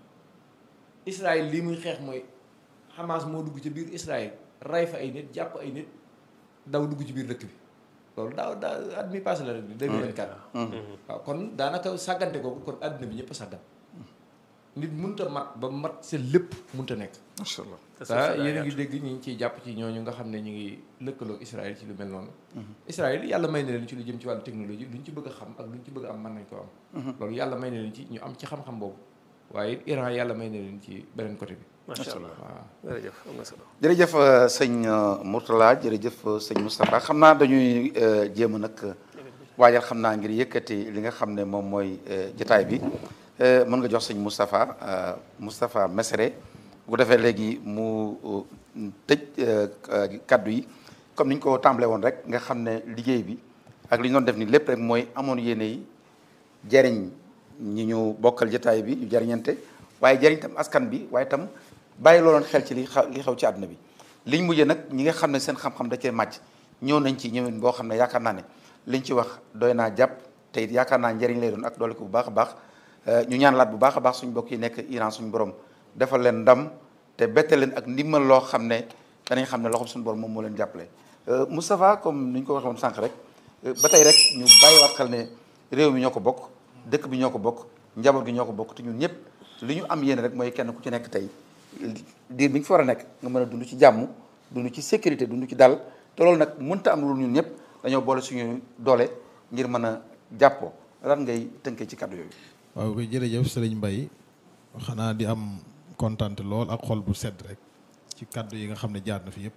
Israël lii muy xeex mooy Hamas moo dugg ci biir Israël rey fa ay nit jàpp ay nit daw dugg ci biir dëkk bi loolu daaw daaw at mi passé la rek 2024 waaw kon daanaka sàggante kooku kon àdduna bi ñëpp a sàggan nit munta mat ba mat seen lépp munta nekk macha allah te te suuf si daa yéen a ngi yaatu. dégg ñi ngi ciy jàpp ci ñooñu nga xam ne ñu ngi lëkkaloo Israël ci lu mel noonu Israël yàlla may na leen ci lu jëm ci wàllu technologie lu ñu ci bëgg a xam ak lu ñu ci bëgg a am mën nañ ko am loolu yàlla may na leen ci ñu am ci xam-xam boobu waaye it Iran yàlla may na leen ci beneen côté bi macha allah waaw jërëjëf am na solo jërëjëf euh, sëñ euh, Mourtala jërëjëf euh, sëñ Moustapha xam naa dañuy euh, jéem a nag euh, waajal xam naa ngir yëkkati li nga xam ne moom mooy euh, jotaay bi Euh, mën nga jox sëñ Moustapha euh, Moustapha Messere bu ko defee léegi mu euh, tëj euh, euh, kaddu yi comme ni ñu ko tàmbalee woon rek nga xam ne liggéey bi ak li ñu doon def ni lépp rek mooy amoon yéene yi jariñ ñi ñu bokkal jotaay bi ñu jariñante waaye jariñ tam askan bi waaye tam bàyyi looloon xel ci li xaw li xew ci àdduna bi liñ mujjee nag ñi nga xam ne seen xam-xam da cee màcc ñëw nañ ci ñëwin boo xam ne yaakaar naa ne liñ ci wax doy naa jàpp te it yaakaar naa njëriñ lay doon ak doole ko bu baax a baax Euh, ñu ñaan laat bu baax a baax suñu bokk yi nekk Iran suñu borom defal leen ndam te bette leen ak ndimbal loo xam ne danañ xam ne loxoom suñu borom moom moo leen jàppale Euh, Moustapha comme ni ñu ko waxee woon sànq rek euh, ba tey rek ñu bàyyiwaat xel ne réew mi ñoo ko bokk dëkk bi ñoo ko bokk njaboot gi ñoo ko bokk te ñun ñëpp li ñu am yéene rek mooy kenn ku ci nekk tey diir bi nga fi war a nekk nga mën a dund ci jàmm dund ci sécurité dund ci dal te loolu nag mënta am lu ñun ñëpp dañoo boole suñu doole ngir mën a jàppoo lan ngay tënkee ci kàddu yooyu. waaw koy jërëjëf sëriñ Mbaye xanaa di am kontante lool ak xol bu sedd rek ci kàddu yi nga xam ne jaar na fi yëpp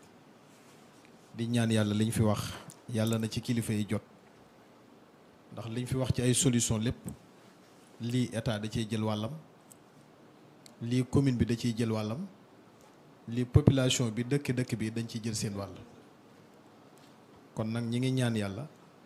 di ñaan yàlla liñ fi wax yàlla na ci kilifa yi jot ndax liñ fi wax ci ay solution lépp lii état da ciy jël wàllam lii commune bi da ciy jël wàllam lii population bi dëkk dëkk bi dañ ciy jël seen wàll kon nag ñi ngi ñaan yàlla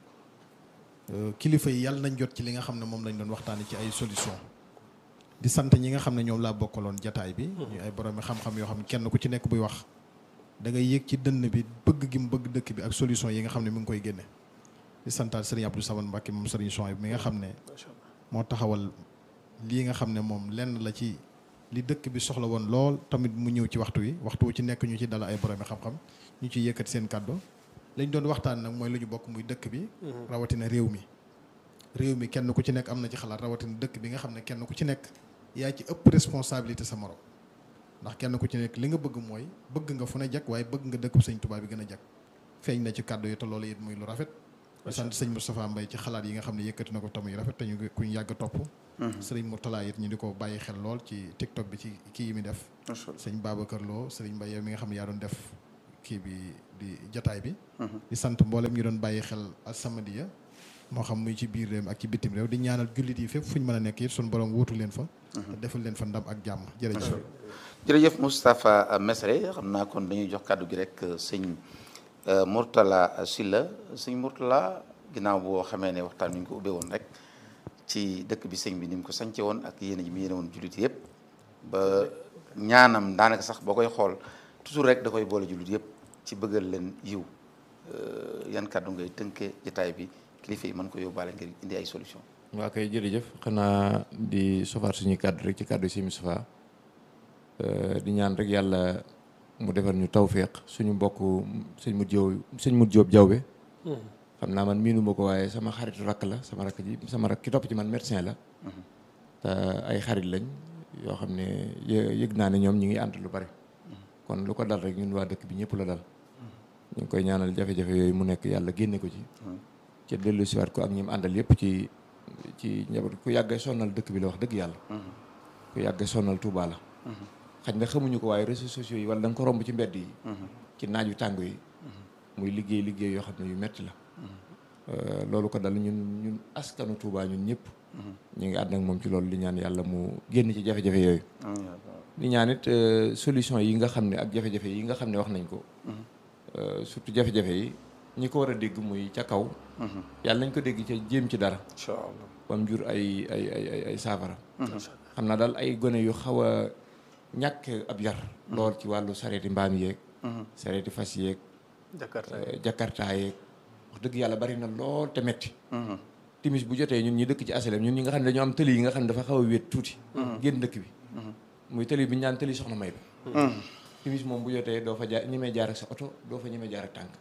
Euh, kilifa yi yàlla nañ jot ci li nga xam ne moom lañ doon waxtaanee ci ay solution di sant ñi nga xam ne ñoom laa bokkaloon jataay bi ñu ay boroomi xam-xam yoo xam ne kenn ku ci nekk buy wax da ngay yëg ci dënn bi bëgg gi mu bëgg dëkk bi ak solution yi nga xam ne mi ngi koy génne di santaat sëriñ Abdou Samane Mbacke moom sëriñ Chouaib mi nga xam ne macha allah moo taxawal lii nga xam ne moom lenn la ci li dëkk bi soxla woon lool tamit mu ñëw ci waxtu wi waxtu wu ci nekk ñu ci dala ay boroomi xam-xam ñu ci yëkkati seen kàddu lañ doon waxtaan nag mooy lu ñu bokk muy dëkk bi rawatina réew mi réew mi kenn ku ci nekk am na ci xalaat rawatina dëkk bi nga xam ne kenn ku ci nekk yaa ci ëpp responsabilité sa morom ndax kenn ku ci nekk li nga bëgg mooy bëgg nga fu ne jag waaye bëgg nga dëkku sëñ Tuubaa bi gën a jag feeñ na ci kàddu yi te loolu it muy lu rafet di sant sëñ Moustapha Mbaye ci xalaat yi nga xam ne yëkkati na ko tam yu rafet te ñu kuñ yàgg a topp sëriñ Mourtala it ñu di ko bàyyi xel lool ci TikTok bi ci kii yi mi def macha allah sëñ Babacar Lo sëriñ Mbaye yow mi nga xam ne yaa doon def kii bi di jataay bi di sant mboolem ñu doon bàyyi xel As-Samadiyya moo xam muy ci biir réew ak ci bitim réew di ñaanal jullit yi fépp fu ñu mën a nekk it suñu borom wuutu leen fa te defal leen fa ndam ak jàmm jërëjëf jërëjëf Moustapha Mesre xam naa kon dañuy jox kàddu gi rek sëñ Mourtala Sylla sëñ Mourtala ginnaaw boo xamee ne waxtaan wi ñu ko ubbee woon rek ci dëkk bi sëñ bi ni mu ko sance woon ak yéen ji mu yéene woon jullit yëpp ba ñaanam daanaka sax boo koy xool toujours rek da koy boole jullit yëpp ci bëggal leen yiw yan kàddu ngay tënke jotaay bi kilifa yi mën ko yóbbaale ngir indi ay solution waa kay jërëjëf xanaa di sofaat suñuy kàddu rek ci kàddu si Moustapha di ñaan rek yàlla mu defal ñu tawféex suñu mbokk sëñ mu jóob sëñ mu jóob jawbe xam naa man miinu ma ko waaye sama xaritu rakk la sama rakk ji sama rakk ki topp ci man médecin la te ay xarit lañ yoo xam ne yëg naa ne ñoom ñi ngi ànd lu bari kon lu ko dal rek ñun waa dëkk bi ñëpp la dal ñu ngi koy ñaanal jafe-jafe yooyu mu nekk yàlla génne ko ci ci dellu siwaat ko ak ñi mu àndal yëpp ci ci njaboot ku yàggee sonnal dëkk bi la wax dëgg yàlla ku yàggee sonnal Touba la xaj na xamuñu ko waaye réseaux sociaux yi wala da nga ko romb ci mbedd yi ci naaj yu tàng yi muy liggéey liggéey yoo xam ne yu metti la loolu ko dal ñun ñun askanu Touba ñun ñëpp ñu ngi ànd ak moom ci loolu li ñaan yàlla mu génn ci jafe-jafe yooyu li ñaan it solution yi nga xam ne ak jafe-jafe yi nga xam ne wax nañ ko surtout jafe-jafe yi ñi ko war a dégg muy ca kaw yàlla nañ ko dégg ca jéem ci dara incha allah bam jur ay ay ay ay ay saafara xam naa daal ay gone yu xaw a ñàkk ab yar lool ci wàllu sareeti mbaam yeeg sareeti fas yeeg Jakarta jakarta yeeg wax dëgg yàlla bari na lool te metti timis bu jotee ñun ñi dëkk ci asalem ñun ñi nga xam ne dañoo am tëli yi nga xam ne dafa xaw a wéet tuuti génn dëkk bi muy tëli bi ñu naan tëli soxna may ba timis moom bu jotee doo fa jaar ñi may jaar ak sa oto doo fa ñi may jaar ak tànk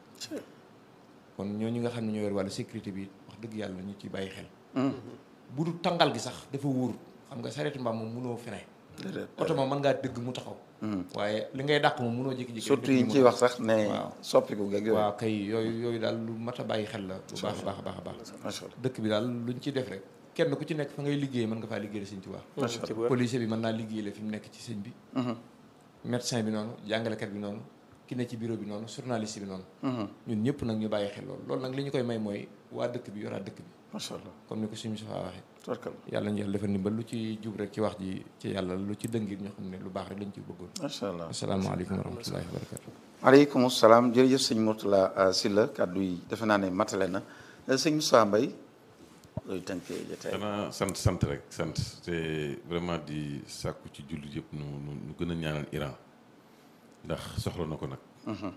kon ñooñu nga xam ne ñoo yor wàllu sécurité bi wax dëgg yàlla ñu ci bàyyi xel bu du tàngal gi sax dafa wóor xam nga sareeti mbaam moom mënoo frein oto moom mën ngaa dëgg mu taxaw waaye li ngay dàq moom mënoo jékki-jékki surtout yi ñu ciy wax sax ne waaw. soppiku geeg yooyu waaw kay yooyu yooyu daal lu mat a bàyyi xel la bu baax a baax a baax a baax macha allah dëkk bi daal luñ ci def rek kenn ku ci nekk fa ngay liggéey mën nga faa liggéey la sëñ Tuubaa ci wér. policier bi mën naa liggéey la fi mu nekk ci sëñ bi médecin bi noonu jàngalekat bi noonu ki ne ci bureau bi noonu journaliste bi noonu ñun ñëpp nag ñu bàyyi xel loolu loolu nag li ñu koy may mooy waa dëkk bi yoraat dëkk bi macha allah comme ni ko suñu sofaa waxee tabarkalla yàlla ñu yàlla defal ndimbal lu ci jub rek ci wax ji ci yàlla lu ci dëngir ñu xam ne lu baax rek lañ ci bëggoon macha allah asalaamaaleykum wa rahmatullahi wa barakatu aleykum salaam jërëjëf sëñ Mourtala Sylla kàddu yi defe naa ne matale na sëñ Moussa Mbaye looy tënkee jotaay xanaa sant sant rek sant te vraiment di sàkku ci jullit yëpp nu nu nu gën a ñaanal Iran ndax soxla na ko nag.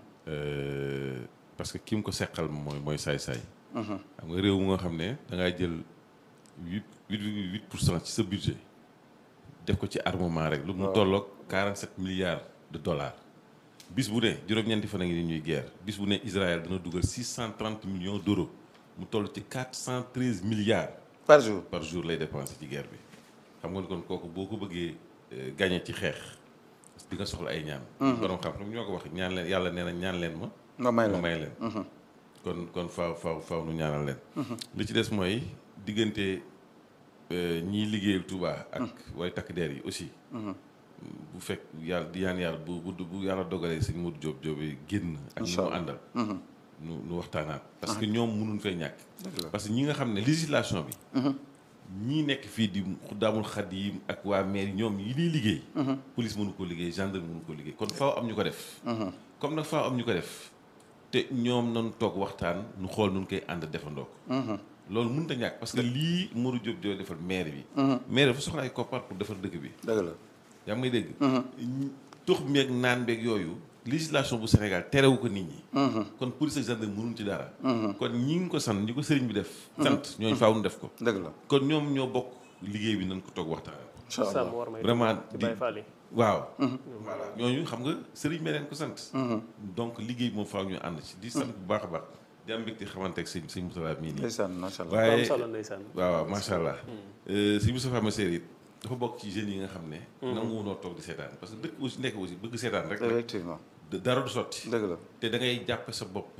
Euh, parce que ki mu ko seqal mooy mooy saay-saay. xam nga réew mu nga xam ne da ngaa jël huit huit virgule huit pour cent ci sa budget def ko ci armement rek. lu mu tolloog quarante sept milliards de dollars. bis bu ne juróom-ñeenti fan a ngi ni ñuy guerre bis bu ne Israël dana dugal six cent trente millions d' euros mu toll ci quatre cent treize milliards. par jour par jour lay dépensé ci guerre bi xam nga ni kon kooku boo ko bëggee gagné ci xeex di nga soxla ay ñaan. borom xam-xam ñoo ko wax ñaan leen yàlla nee na ñaan leen ma. nga may ma la may leen. kon kon faaw faaw faaw nu ñaanal leen. li ci des mooy diggante ñiy liggéeyal Touba ak way takk der yi aussi. bu fekk yàlla di yaan yàlla bu bu bu yàlla dogalee sëñ Modou Diop Diop génn. ak ñi mu àndal. nu nu waxtaanaat. parce que ñoom mënuñ fay ñàkk. parce que ñi nga xam ne législation bi. ñii nekk fii di Xuddaamul Xadiim ak waa maire ñoom yi ñuy liggéey. police mënu ko liggéey gendarme mënu ko liggéey kon faaw am ñu ko def. comme nag faaw am ñu ko def te ñoom nañu toog waxtaan nu xool nu koy ànd defandoo ko. loolu mënut a ñàkk parce que lii Modou Diop Diop defal maire bi. maire dafa soxla ay koppar pour defar dëkk bi. dëgg la yaa ngi may dégg. tux meeg naan beeg yooyu législation bu Sénégal terewu ko nit ñi. kon police ak gendarme mënuñ ci dara. kon ñi ngi ko sant ñi ko sëriñ bi def. sant ñooñu faaw nu def ko. dëgg la kon ñoom ñoo bokk liggéey bi nañ ko toog waxtaan. incha allah sàmm war may vraiment ci di Baye Fall yi waaw. voilà ñooñu xam nga sëriñ bi leen ko sant. donc liggéey moom faaw ñu ànd ci di sant bu baax a baax. di am mbégte xamante ak sëñ sëñ Moustapha mii nii. ndeysaan macha allah am waaye solo ndeysaan waaw waaw macha allah. sëñ Moustapha Massir it dafa bokk ci jeunes yi nga xam ne. nangu noo toog di seetaan parce que dëkk aussi nekk aussi bëgg seetaan rek. effectivement dara du sotti. dëgg la te da ngay jàpp sa bopp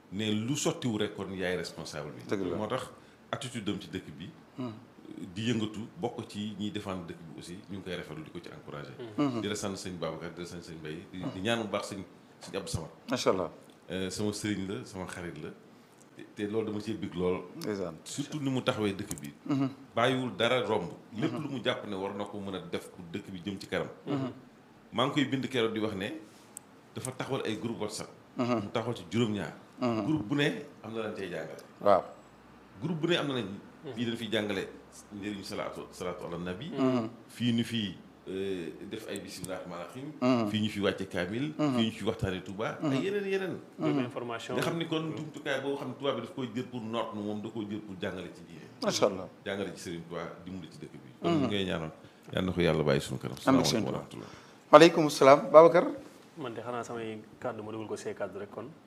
ne lu sottiwu rek kon yaay responsable bi Dëgg la. moo tax attitude am ci dëkk bi di yëngatu bokk ci ñiy défendre dëkk bi aussi ñu ngi koy rafetlu di ko ci encouragé di la sant sëñ Babacar di la sant sëñ Mbaye di di ñaan bu baax sëñ sëñ Abdou Samad macha allah Euh, sama sëriñ la sama xarit la te- te loolu dama cee big lool ndeysaan surtout ni mu taxawee dëkk bi bàyyiwul dara romb lépp lu mu jàpp ne war na ko mën a def pour dëkk bi jëm ci kanam maa ngi koy bind keroog di wax ne dafa taxawal ay groupe whatsapp mu taxawal ci juróom-ñaar groupe bu ne am na lañ cay jàngale waaw groupe bu ne am na nañ fii dañ fiy jàngale njëriñu salaatu salaatu ala nabi fii ñu fi def ay bisimilah rahmaan rahim fii ñu fi wàcce kaamil fii ñu fi waxtaane Touba ay yeneen yeneen Joxe information nga xam ni kon jumtukaay boo xam ne tubaab bi daf koy jël pour noot nu moom da koy jël pour jàngale ci diine macha allah jàngale ci Serigne Touba dimbali ci dëkk bi kon ñu ngay ñaanal yal na ko yàlla bàyyi suñu kanam Amiin, salaamaaleykum wa Serigne rahmatullah maaleykum salaam Babacar man de xanaa samay kàddu ma dugal ko see kàddu rek kon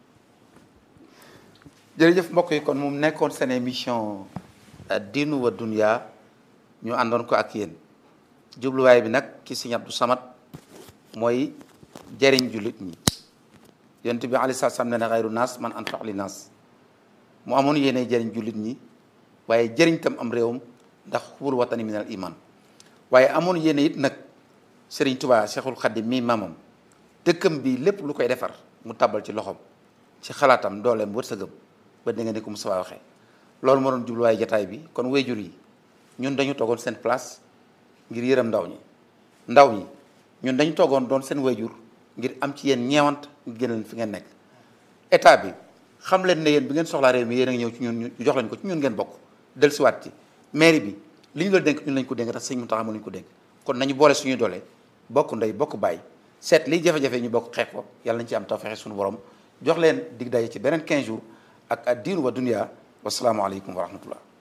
jërëjëf mbokk yi kon moom nekkoon seen émission diinu wa dunya ñu àndoon ko ak yéen jubluwaay bi nag ki Sëriñ Abdou Samad mooy jëriñ jullit ñi yonent bi aleyhi salaatu salaam ne na xayru naas man anfaq li naas mu amoon yéene jëriñ jullit ñi waaye jëriñ tam am réewam ndax xubul watani minal iman waaye amoon yéene it nag Sëriñ Tuubaa Cheikhul Khadim mii maamam dëkkam bi lépp lu koy defar mu tàbbal ci loxoom ci xalaatam dooleem wërsëgam ba di nga ni ko Moussa waxee loolu moo doon jubluwaay jataay bi kon wayjur yi ñun dañu toogoon seen place ngir yërëm ndaw ñi ndaw ñi ñun dañu toogoon doon seen wayjur ngir am ci yéen ñeewant ngir gën leen fi ngeen nekk état bi xam leen ne yéen bi ngeen soxlaa réew mi yéen a ngi ñëw ci ñun ñu jox leen ko ci ñun ngeen bokk dellusiwaat ci mairie bi li ñu la dénk ñun lañ ko dénk tax sëñ Mountakha moo lañ ko dénk kon nañu boole suñuy doole bokk ndey bokk bàyyi seet liy jafe-jafe ñu bokk xeex ko yàlla nañ ci am tawfeex suñu borom jox leen dig daje ci beneen 15 jours ak ad diinu wa dunya wasalaamualeykum wa rahmatullah